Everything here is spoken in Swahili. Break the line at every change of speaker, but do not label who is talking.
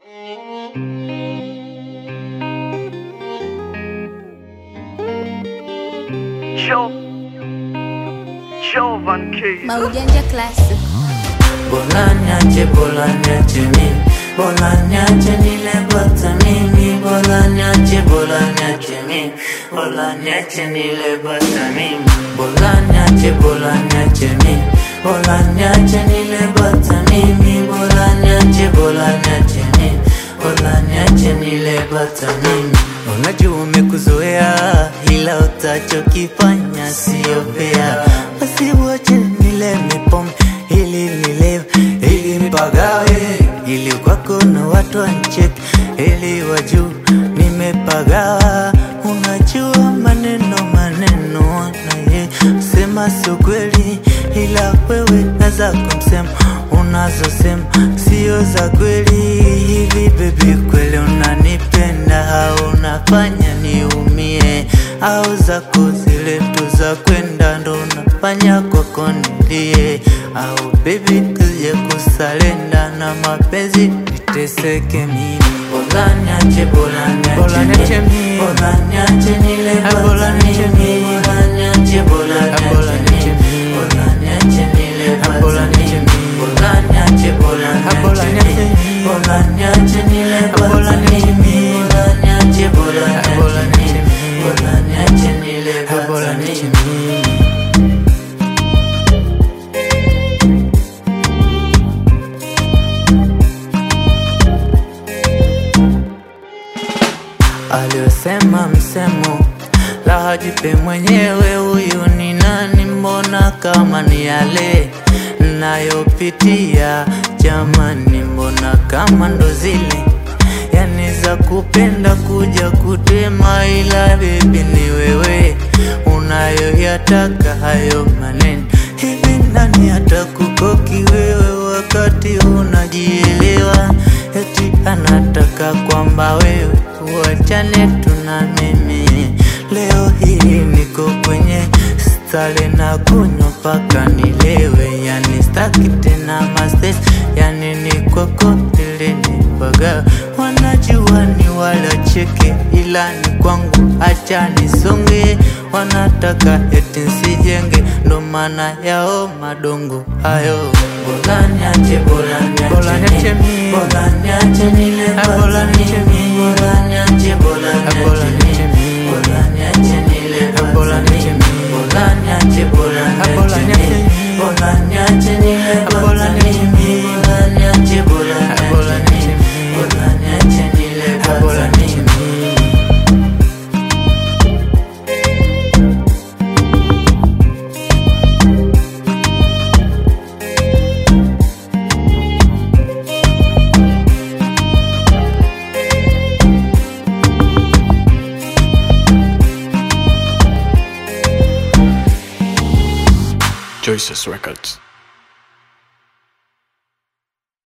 Joe, Jovan K.
Maujanja Classic.
Bola niache, bola niache mimi, bola niache nile bata mimi, bola niache, bola niache mimi, bola niache nile bata mimi, bola niache, bola niache mimi, bola niache nile bata mimi, bola niache, bola niache mimi, bola niache nile bata mimi. Unajua umekuzoea ila utachokifanya sio fair, basi wache nile mipombe ili nilewe ili mpagawe ili kwako na watu wancheki ili wajuu nimepagawa. Unajua maneno maneno naye sema sio kweli, ila wewe na zako msemo unazosema sio za kweli. Hivi bebi, kweli unanipenda au unafanya niumie? Au zako zile tu za kwenda ndo unafanya kwako nilie? Au bebi, kuje kusalenda na mapenzi niteseke mimi? Bola niache, bola niache mimi, bola niache nile
Bola niache mimi.
bola niache, bola
Bola
niache
niache
mimi, bola niache nile
Bola niache mimi.
bola niache, bola
Bola
niache
niache
mimi,
mimi.
bola niache nile
Bola niache mimi.
bola niache, bola
Bola
niache
niache
mimi,
mimi.
bola niache nile
Bola niache
mimi.
mimi.
aliyosema msemo la hajipe mwenyewe, huyu ni nani? Mbona kama ni yale nayopitia, jamani, mbona kama ndo zile yani za kupenda kuja kutema, ila bebi ni wewe unayoyataka hayo maneno. Hivi nani atakukoki wewe wakati unajielewa? Eti anataka kwamba wewe uachane tu na mimi. Leo hii niko kwenye stale na kunywa mpaka nilewe, yani staki tena mastes, yani ni kwako ili nipaga. Wanajua ni wala cheke, ila ni kwangu, acha nisonge. Wanataka eti nsijenge, ndo maana yao madongo hayo. Bola niache, bola niache,
Bola niache mimi.
bola niache nile
Bola
bata
niache
mimi,
mimi.
bola niache, bola
Bola
niache
niache
mimi,
mimi.
bola niache nile bata
Bola niache
mimi,
mimi.
bola niache, bola
Bola
niache
niache
mimi,
mimi.
bola niache nile
Bola
bata
niache
mimi,
mimi.
bola niache, bola
Bola
niache
niache
mimi,
mimi.
bola niache nile
Bola
bata
niache
mimi.
mimi.
Choices Records.